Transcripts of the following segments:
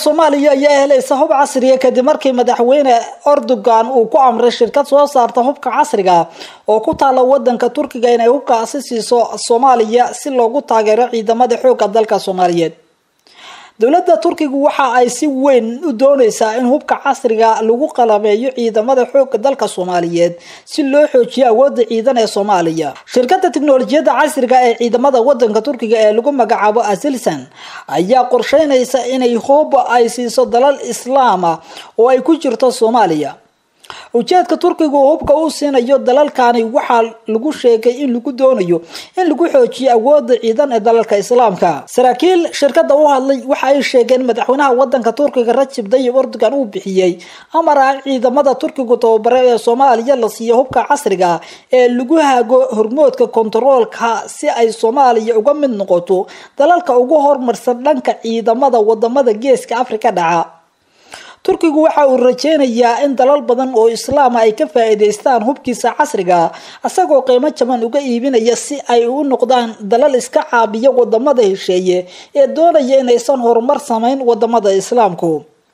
soomaaliya ayaa helaysa hub casriya kadib markii madaxweyne erdogan uu ku amray shirkad soo saarta hubka casriga oo ku taala wadanka turkiga inay hubkaasi siiso soomaaliya si loogu taageero ciidamada xooga dalka soomaaliyeed dowladda turkigu waxa ay si weyn u dooneysaa in hubka casriga lagu qalameeyo ciidamada xooga dalka soomaaliyeed si loo xoojiyo awoodda ciidan ee soomaaliya shirkada tiknolojiyadda casriga ee ciidamada wadanka turkiga ee lagu magacaabo asilsan ayaa qorsheynaysa inay hub ay siiso dalal islaama oo ay ku jirto soomaaliya ujeedka turkiga uu hubka u siinayo dalalkani waxaa lagu sheegay in lagu doonayo in lagu xoojiyo awooda ciidan ee dalalka islaamka saraakiil shirkada u hadlay waxa ay sheegeen madaxweynaha wadanka turkiga rajib dayib erdogan uu bixiyey amar ah ciidamada turkigu tababare ee soomaaliya la siiyo hubka casriga ee lagu hago hormoodka kontaroolka si ay soomaaliya uga mid noqoto dalalka ugu horumarsan dhanka ciidamada wadamada geeska afrika dhaca turkigu waxa uu rajeynayaa in dalal badan oo islaama ay ka faa-iideystaan hubkiisa casriga isagoo qiimo jaban uga iibinaya si ay u noqdaan dalal iska caabiya wadamada hesheeye ee doonaya inaysan horumar sameyn wadamada islaamku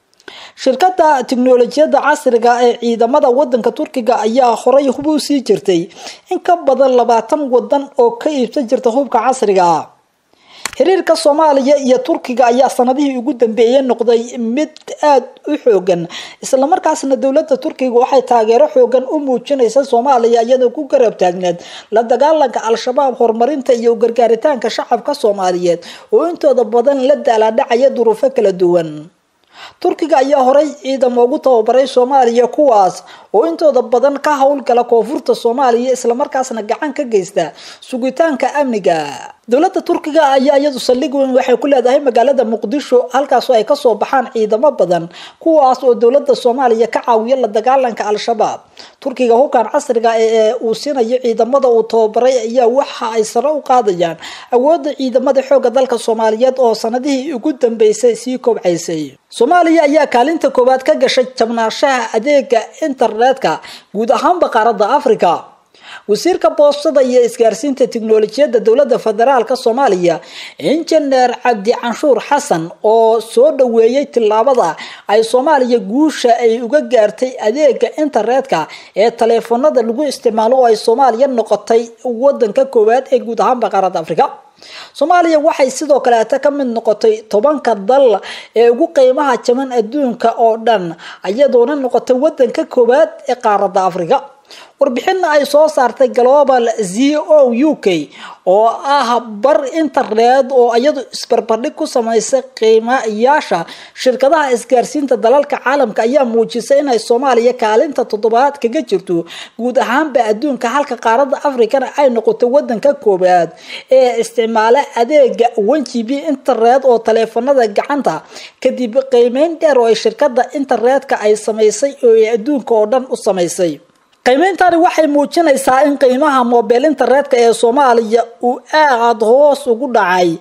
shirkada tiknolojiyadda casriga ee ciidamada wadanka turkiga ayaa horay hub u sii jirtay in ka badan labaatan wadan oo ka iibsan jirta hubka casriga xiriirka soomaaliya iyo turkiga ayaa sanadihii ugu dambeeyay noqday mid aada u xoogan islamarkaasna dowlada turkiga waxay taageero xoogan u muujinaysa soomaaliya iyadoo ku garab taagneed la dagaalanka al-shabaab horumarinta iyo gargaaritaanka shacabka soomaaliyeed oo intooda badan la daaladhacaya duruufo kala duwan turkiga ayaa horay ciidamo ugu tababaray soomaaliya kuwaas oo intooda badan ka howlgala koonfurta soomaaliya islamarkaasna gacan ka geysta sugitaanka amniga dowlada turkiga ayaa iyadu saldhig weyn waxay ku leedahay magaalada muqdisho halkaasoo ay kasoo baxaan ciidamo badan kuwaas oo dowlada soomaaliya ka caawiya la dagaalanka al-shabaab turkiga hubkan casriga ee uu siinayo ciidamada uu tababaray ayaa waxa ay sare u qaadayaan awooda ciidamada xooga dalka soomaaliyeed oo sanadihii ugu dambeysay sii kobcaysay soomaaliya ayaa kaalinta koowaad ka gashay jabnaashaha adeega internetka guud ahaanba qaaradda africa wasiirka boostada iyo isgaarsiinta tiknolojiyadda dowlada federaalk soomaaliya injineer cabdi canshuur xasan oo soo dhaweeyey tillaabada ay soomaaliya guusha ay uga gaartay adeega internetka ee taleefanada lagu isticmaalo oo ay soomaaliya noqotay wadanka koowaad ee guud ahaanba qaaradda africa soomaaliya waxay sidoo kaleeta ka mid noqotay tobanka dal ee ugu qiimaha jaban adduunka oo dhan iyadoona noqotay wadanka koowaad ee qaaradda africa warbixin ay soo saartay global z o u k oo ah bar internet oo iyadu isbarbardhig ku samaysay qiimayaasha shirkadaha isgaarsiinta dalalka caalamka ayaa muujisay inay soomaaliya kaalinta toddobaad kaga jirto guud ahaanba adduunka halka qaaradda africana ay noqotay wadanka koowaad ee isticmaala adeega one g b internet oo taleefanada gacanta kadib qiimeyn dheer oo ay shirkada internetka ay samaysay oo ay adduunka oo dhan u samaysay qiimeyntani waxay muujinaysaa in qiimaha mobile internetka ee soomaaliya uu aada hoos ugu dhacay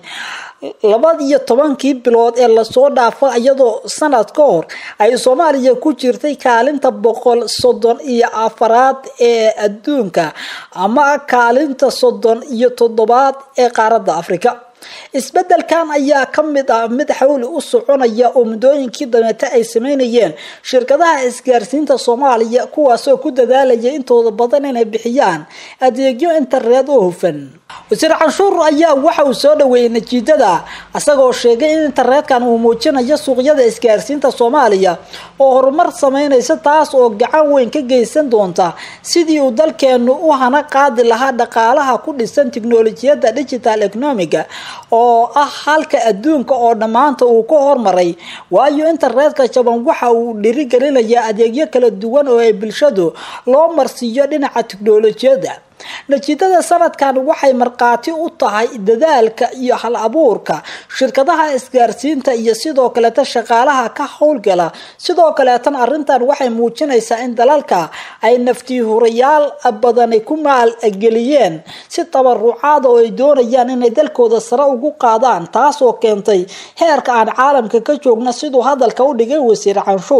labadiyo tobankii bilood ee lasoo dhaafo iyadoo sanad ka hor ay soomaaliya ku jirtay kaalinta boqol soddon iyo afaraad ee adduunka ama kaalinta soddon iyo toddobaad ee qaaradda africa isbedelkan ayaa ka mid ah mid xawli u soconaya oo muddooyinkii dabeete ay sameynayeen shirkadaha isgaarsiinta soomaaliya kuwaasoo ku dadaalaya intooda badan inay bixiyaan adeegyo internet oo hufan wasiir canshuur ayaa waxa uu soo dhaweeyey natiijada isagoo sheegay in internetkan uu muujinayo suuqyada isgaarsiinta soomaaliya oo horumar sameynaysa taas oo gacan weyn ka geysan doonta sidii uu dalkeenu u hana qaadi lahaa dhaqaalaha ku dhisan tiknolojiyadda digital economiga oo ah halka adduunka oo dhammaanta uu ka hormaray waayo internetka jaban waxa uu dhirigelinayaa adeegyo kala duwan oo ay bulshadu loo marsiiyo dhinaca tiknolojiyadda natiijada sanadkan waxay markhaati u tahay dadaalka iyo hal abuurka shirkadaha isgaarsiinta iyo sidoo kaleeta shaqaalaha ka howlgala sidoo kaleetan arrintan waxay muujinaysaa in dalalka ay naftiihurayaal badani ku maalgeliyeen si tabarucaada oo ay doonayaan inay dalkooda sare ugu qaadaan taasoo keentay heerka aan caalamka ka joogna siduu hadalka u dhigay wasiir canshuur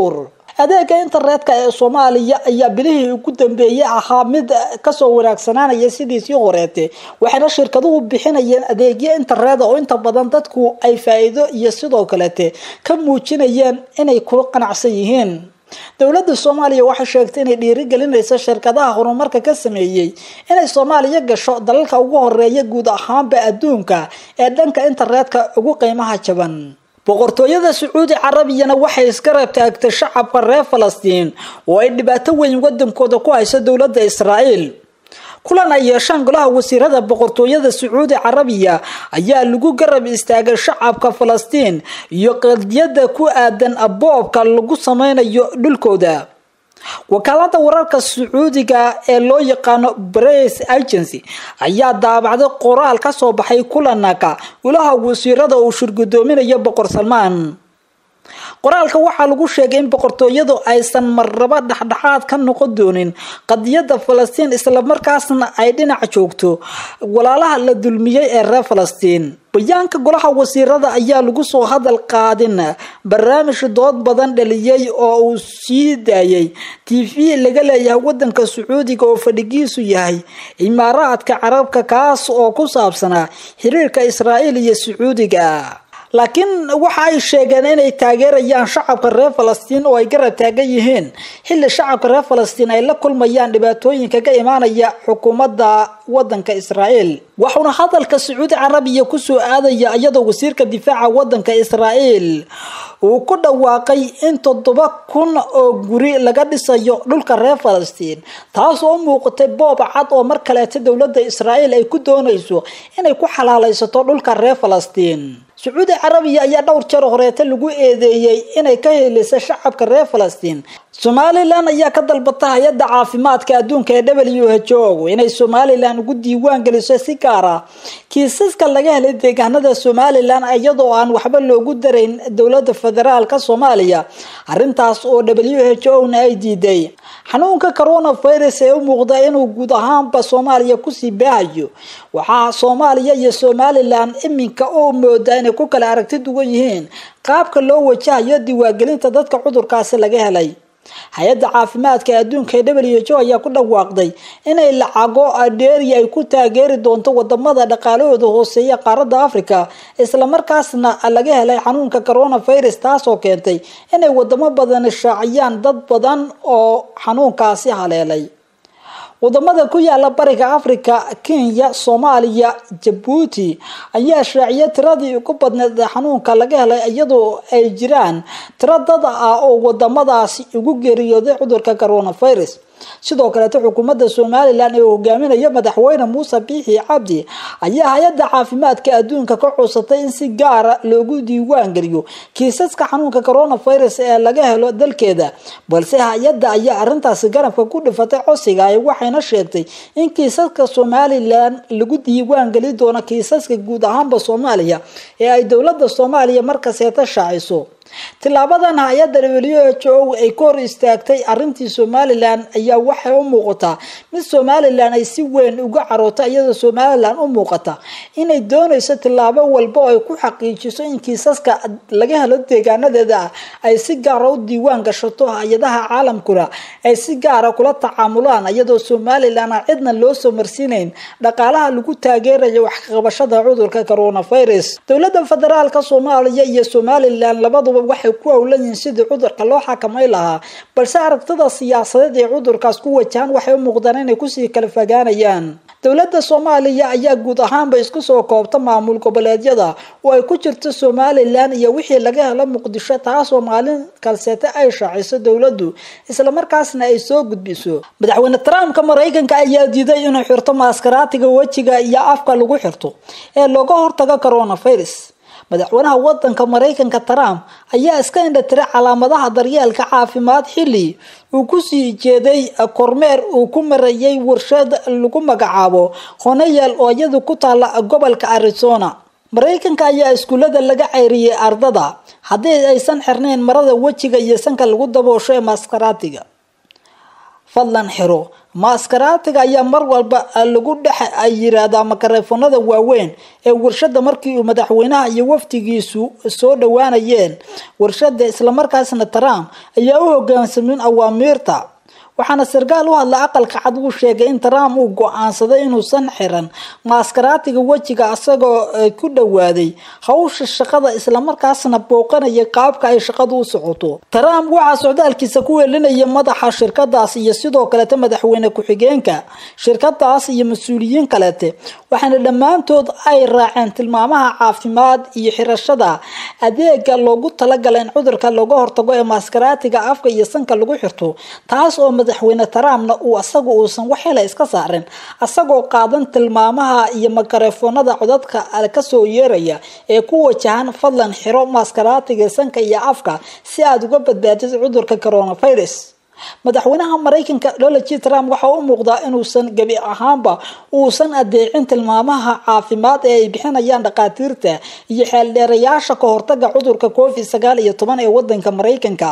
adeega internetka ee soomaaliya ayaa bilihii ugu dambeeyey ahaa mid kasoo wanaagsanaanaya sidiisii horeete waxayna shirkaduhu bixinayeen adeegyo internet oo inta badan dadku ay faa-iido iyo sidoo kalete ka muujinayeen inay ku qanacsan yihiin dowladda soomaaliya waxay sheegtay inay dhiirigelinayso shirkadaha horumarka ka sameeyey inay soomaaliya gasho dalalka ugu horeeya guud ahaanba adduunka ee dhanka internetka ugu qiimaha jaban boqortooyada sacuudi carabiyana waxay iska reebtaagtay shacabka reer falastiin oo ay dhibaato weyn wadankooda ku hayso dowladda israa'iil kulan ay yeeshaan golaha wasiirada boqortooyada sacuudi carabiya ayaa lagu garab istaagay shacabka falastiin iyo qadiyada ku aadan aboobka lagu sameynayo dhulkooda wakaalada wararka sacuudiga ee loo yaqaano brace agency ayaa daabacday qoraal kasoo baxay kulanaka golaha wasiirada uu shirgudoominayo boqor salmaan qoraalka waxaa lagu sheegay in boqortooyadu aysan marraba dhexdhexaad ka noqon doonin qadiyada falastiin islamarkaasna ay dhinac joogto walaalaha la dulmiyey ee reer falastiin bayaanka golaha wasiirada ayaa lagu soo hadal qaadin barnaamij dood badan dhaliyey oo uu sii daayay t v laga leeyahay wadanka sacuudiga oo fadhigiisu yahay imaaraadka carabka kaas oo ku saabsanaa xiriirka israa'iil iyo sacuudiga laakiin waxa ay sheegeen inay taageerayaan shacabka reer falastiin oo ay garab taagan yihiin xilli shacabka reer falastiin ay la kulmayaan dhibaatooyinka ka imaanaya xukuumadda wadanka israa'iil waxauna hadalka sacuudi carabiya kusoo aadaya iyadoo wasiirka difaaca wadanka israa'iil uu ku dhawaaqay in toddoba kun oo guri laga dhisayo dhulka reer falastiin taas oo u muuqatay boob cad oo mar kaleeta dowladda israa'iil ay ku doonayso inay ku xalaalaysato dhulka reer falastiin sacuudi carabiya ayaa dhowr jeer horeeta lagu eedeeyey inay ka helisay shacabka reer falastiin somalilan ayaa ka dalbata hay-adda caafimaadka adduunka ee w h o inay somalilan ugu diiwaan geliso si gaar ah kiisaska laga helay deegaanada somalilan iyadoo aan waxba loogu darayn dowlada federaalka soomaaliya arintaas oo w h o na ay diiday xanuunka coronavirus ee u muuqda inuu guud ahaanba soomaaliya kusii baahayo waxaa soomaaliya iyo somalilan iminka oo mooda inay ku kala aragti duwan yihiin qaabka loo wajahayo diiwaangelinta dadka cudurkaasi laga helay hay-adda caafimaadka adduunka ee w h o ayaa ku dhawaaqday inay lacago dheeri ay ku taageeri doonto wadamada dhaqaalahooda hooseeya qaaradda africa islamarkaasna laga helay xanuunka coronavirus taasoo keentay inay wadamo badan shaaciyaan dad badan oo xanuunkaasi haleelay wadamada ku yaala bariga africa kenya soomaaliya jabuuti ayaa shaaciya tiradii ugu badneed xanuunka laga helay iyadoo ay jiraan tiro dad ah oo wadamadaasi ugu geeriyooday cudurka coronavirus sidoo kaleeto xukuumadda somalilan ee hogaaminaya madaxweyne muuse biixi cabdi ayaa hay-adda caafimaadka adduunka ka codsatay in si gaara loogu diiwaan geliyo kiisaska xanuunka coronavirus ee laga helo dalkeeda balse hay-adda ayaa arintaasi garabka ku dhifatay codsiga waxayna sheegtay in kiisaska somalilan lagu diiwaan geli doono kiisaska guud ahaanba soomaaliya ee ay dowlada soomaaliya markaseeta shaaciso tilaabadan hay-adda w h o ay ka hor istaagtay arintii somalilan ayaa waxay u muuqataa mid somalilan ay si weyn uga caroota iyadoo somalilan u muuqata inay doonayso tilaabo walba oo ay ku xaqiijiso in kiisaska laga helo deegaanadeeda ay si gaara u diiwaan gashato hay-adaha caalamkuna ay si gaara kula tacaamulaan iyadoo somalilan aan cidna loo soo marsiinayn dhaqaalaha lagu taageerayo waxqabashada cudurka coronavirus dowlada federaalka soomaaliya iyo somalilan labaduba waxay ku howlan yihiin sidii cudurka loo xakamay lahaa balse aragtida siyaasadeed ee cudurkaas ku wajahan waxay u muuqdaan inay kusii kala fogaanayaan dowladda soomaaliya ayaa guud ahaanba isku soo koobta maamul goboleedyada oo ay ku jirto somalilan iyo wixii laga helo muqdisho taasoo maalin kalseete ay shaaciso dowladdu islamarkaasna ay soo gudbiso madaxweyne trumpka maraykanka ayaa diiday inuu xirto maaskaraatiga wejiga iyo afka lagu xirto ee looga hortago coronavirus madaxweynaha wadanka maraykanka trump ayaa iska indhatiray calaamadaha daryeelka caafimaad xilli uu kusii jeeday kormeer uu ku marayay warshad lagu magacaabo honeyel oo iyadu ku taala gobolka arizona maraykanka ayaa iskuullada laga ceyriyay ardada haddii aysan xirnayn marada wejiga iyo sanka lagu daboosho ee maskaraatiga fadlan xiro maaskaraatiga ayaa mar walba lagu dhex ay yiraahdaa makareefonada waaweyn ee warshada markii uu madaxweynaha iyo wafdigiisu soo dhawaanayeen warshada islamarkaasna trump ayaa u hogaansamin awaamiirta waxaana sarkaal u hadla aqalka cad uu sheegay in trump uu go-aansaday inuusan xiran maaskaraatiga wejiga isagoo ku dhowaaday hawsha shaqada islamarkaasna booqanaya qaabka ay shaqadu u socoto trump waxaa socdaalkiisa ku weelinaya madaxa shirkadaas iyo sidoo kalete madaxweyne ku-xigeenka shirkadaas iyo mas-uuliyiin kalete waxaana dhammaantood ay raaceen tilmaamaha caafimaad iyo xirashada adeega loogu talagalay in cudurka looga hortago ee maaskaraatiga afka iyo sanka lagu xirto taas oo madaxweyne trumpna uu asagu uusan wax hela iska saarin asagoo qaadan tilmaamaha iyo makareefoonada codadka kasoo yeeraya ee ku wajahan fadlan xiro maaskaraatiga sanka iyo afka si aada uga badbaadid cudurka coronavirus madaxweynaha maraykanka donald j trump waxaa u muuqdaa inuusan gebi ahaanba uusan adeecin tilmaamaha caafimaad ee ay bixinayaan dhakhaatiirta iyo xeeldheerayaasha ka hortaga cudurka covid sagaal iyo toban ee wadanka maraykanka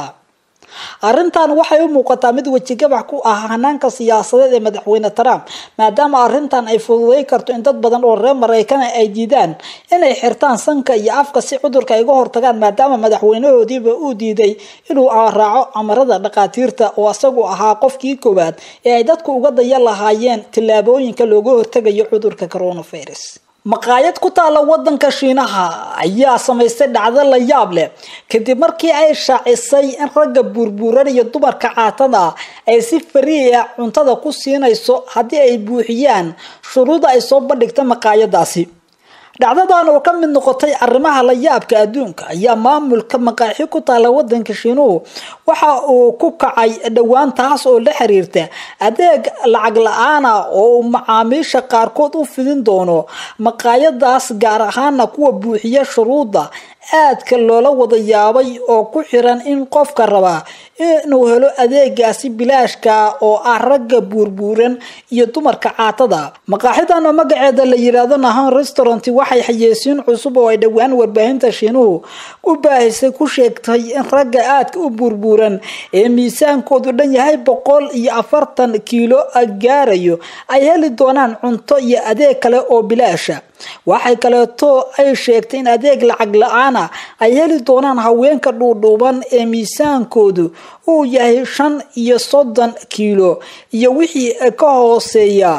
arrintan waxay u muuqataa mid wejigabax ku ah hanaanka siyaasadeed ee madaxweyne trump maadaama arrintan ay fududey karto in dad badan oo reer maraykana ay diidaan inay xirtaan sanka iyo afka si cudurka ay uga hortagaan maadaama madaxweynahoodiiba uu diiday inuu raaco amarada dhakhaatiirta oo isagu ahaa qofkii koowaad ee ay dadku uga daya lahaayeen tillaabooyinka looga hortagayo cudurka coronavirus maqaayad ku taala wadanka shiinaha ayaa samaystay dhacdo la yaab leh kadib markii ay shaacisay in ragga buurbuuran iyo dumarka caatada ay si fariia cuntada ku siinayso haddii ay buuxiyaan shuruuda ay soo bandhigta maqaayadaasi dhacdadan oo ka mid noqotay arrimaha la yaabka adduunka ayaa maamulka maqaaxi ku taala wadanka shiinuhu waxa uu ku kacay dhowaan taas oo la xiriirta adeeg lacag la-aana oo uu macaamiisha qaarkood u fidin doono maqaayadaas gaar ahaana kuwa buuxiya shuruudda aadka loola wada yaabay oo ku xiran in qofka rabaa inuu helo adeegaasi bilaashka oo ah ragga buurbuuran iyo dumarka caatada maqaaxidan oo magaceeda la yiraahdo nahan restaurant waxay xayeysiin cusub oo ay dhowaan warbaahinta shiinuhu u baahisay ku sheegtay in ragga aadka u buurbuuran ee miisaankoodu dhan yahay boqol iyo afartan kiilo gaarayo ay heli doonaan cunto iyo adeeg kale oo bilaasha waxay kaleeto ay sheegtay in adeeg lacag la-aana ay heli doonaan haweenka dhuudhuuban ee miisaankoodu uu yahay shan iyo soddon kiilo iyo wixii ka hooseeya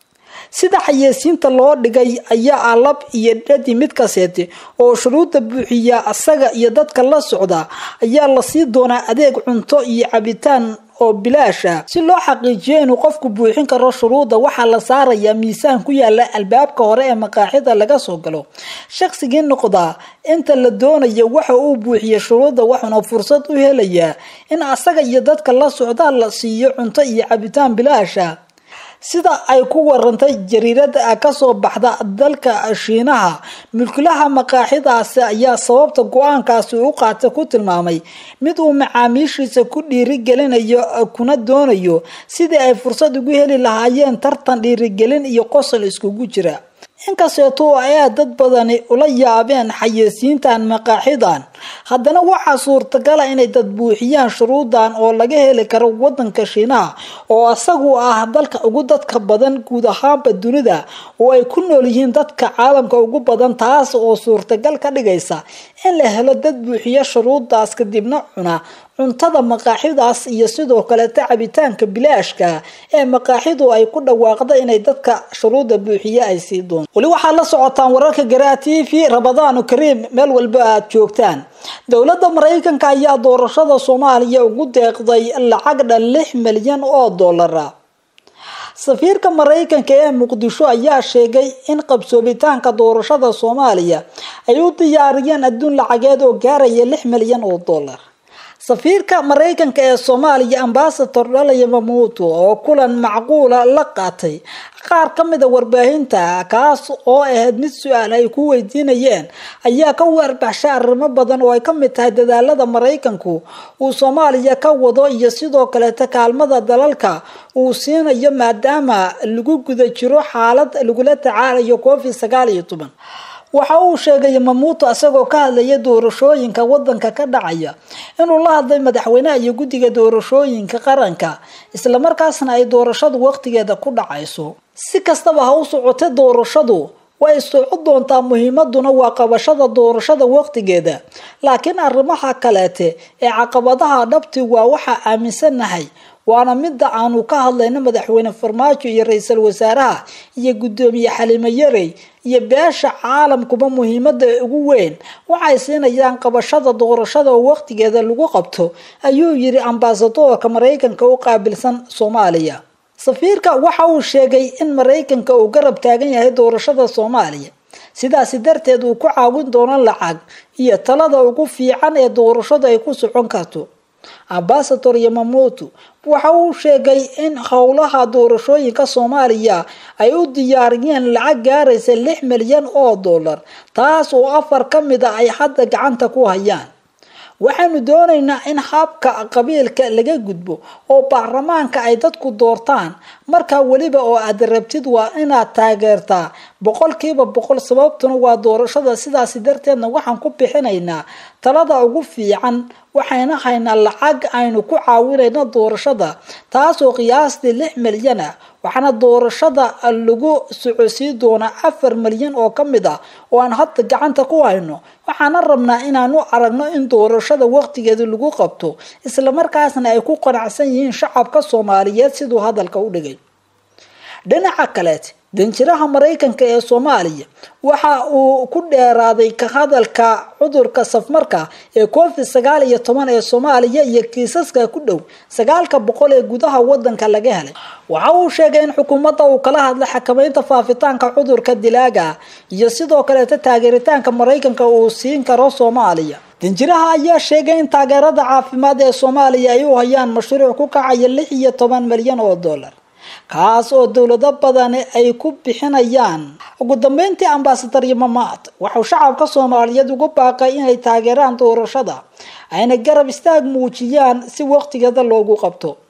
sida xayeysiinta loo dhigay ayaa ah lab iyo dhadi mid kaseete oo shuruudda buuxiya asaga iyo dadka la socda ayaa lasii doonaa adeeg cunto iyo cabitaan oo bilaasha si loo xaqiijiyo inuu qofku buuxin karo shuruudda waxaa la saarayaa miisaan ku yaala albaabka hore ee maqaaxida laga soo galo shaqsigii noqdaa inta la doonayo waxa uu buuxiya shuruudda waxuuna fursad u helayaa in asaga iyo dadka la socdaa la siiyo cunto iyo cabitaan bilaasha sida ay ku warantay jariirada kasoo baxda dalka shiinaha mulkilaha maqaaxidaasi ayaa sababta go-aankaasi u qaata ku tilmaamay mid uu macaamiishiisa ku dhiirigelinayo kuna doonayo sidii ay fursad ugu heli lahaayeen tartan dhiirigelin iyo qosol iskugu jira inkasteeto ayaa dad badani ula yaabeen xayeysiintan maqaaxidan haddana waxaa suurtagala inay dad buuxiyaan shuruudan oo laga heli karo wadanka shiinaha oo isagu ah dalka ugu dadka badan guud ahaanba dunida oo ay ku nool yihiin dadka caalamka ugu badan taas oo suurtagal ka dhigaysa in la helo dad buuxiya shuruudaas kadibna cuna cuntada maqaaxidaas iyo sidoo kaleta cabitaanka bilaashka ee maqaaxidu ay ku dhawaaqda inay dadka shuruudda buuxiye ay sii doonto weli waxaad la socotaan wararka garaa t v rabadaanu kariim meel walba aad joogtaan dowladda maraykanka ayaa doorashada soomaaliya ugu deeqday lacag dhan lix milyan oo dollara safiirka maraykanka ee muqdisho ayaa sheegay in qabsoomitaanka doorashada soomaaliya ay u diyaariyeen adduun lacageed oo gaaraya lix milyan oo dollar safiirka maraykanka ee soomaaliya ambasador dhalaya mamuuto oo kulan macquula la qaatay qaar ka mida warbaahinta kaas oo ahayd mid su-aal ay ku weydiinayeen ayaa ka warbaxshay arrimo badan oo ay ka mid tahay dadaalada maraykanku uu soomaaliya ka wado iyo sidoo kaleeta kaalmada dalalka uu siinayo maadaama lagu guda jiro xaalad lagula tacaalayo covid sagaal iyo toban waxa uu sheegay mamuuto isagoo ka hadlaya doorashooyinka wadanka ka dhacaya inuu la hadlay madaxweynaha iyo guddiga doorashooyinka qaranka islamarkaasna ay doorashadu waqtigeeda ku dhacayso si kastaba ha u socotay doorashadu way socon doontaa muhiimaduna waa qabashada doorashada waqtigeeda laakiin arrimaha kaleete ee caqabadaha dhabti waa waxaa aaminsanahay waana midda aanu ka hadlayno madaxweyne farmaajo iyo ra-iisul wasaaraha iyo guddoomiye xalimo yarey iyo beesha caalamkuba muhiimada ugu weyn waxay siinayaan qabashada doorashada oo waqtigeeda lagu qabto ayuu yiri ambasadorka maraykanka u qaabilsan soomaaliya safiirka waxa uu sheegay in maraykanka uu garab taagan yahay doorashada soomaaliya sidaasi darteed uu ku caawin doono lacag iyo talada ugu fiican ee doorashadu ay ku socon karto ambasador yamamoto waxa uu sheegay in howlaha doorashooyinka soomaaliya ay u diyaariyeen lacag gaaraysa lix milyan oo dollar taas oo afar ka mid a ay hadda gacanta ku hayaan waxaanu doonaynaa in habka qabiilka laga gudbo oo baarlamaanka ay dadku doortaan markaa weliba oo aad rabtid waa inaad taageertaa boqolkiiba boqol sababtuna waa doorashada sidaasi darteedna waxaan ku bixinaynaa talada ugu fiican waxayna haynaa lacag aynu ku caawinayno doorashada taasoo qiyaastii lix milyan ah waxaana doorashada lagu socosii doonaa afar milyan oo ka mid ah oo aan hadda gacanta ku hayno waxaana rabnaa inaanu aragno in doorashada waqtigeeda lagu qabto islamarkaasna ay ku qanacsan yihiin shacabka soomaaliyeed siduu hadalka u dhigay dhinaca kaleet danjiraha maraykanka ee soomaaliya waxa uu ku dheeraaday ka hadalka cudurka safmarka ee covid sagaal iyo toban ee soomaaliya iyo kiisaska ku dhow sagaalka boqol ee gudaha wadanka laga helay waxa uu sheegay in xukuumadda uu kala hadlay xakameynta faafitaanka cudurka dilaaga iyo sidoo kaleeta taageeritaanka maraykanka uu siin karo soomaaliya danjiraha ayaa sheegay in taageerada caafimaad ee soomaaliya ay u hayaan mashruuc ku kacaya lix iyo toban milyan oo dollar kaas oo dowlado badani ay ku bixinayaan ugu dambeyntii ambasadar yamamaad waxau shacabka soomaaliyeed ugu baaqay inay taageeraan doorashada ayna garab istaag muujiyaan si waqtigeeda loogu qabto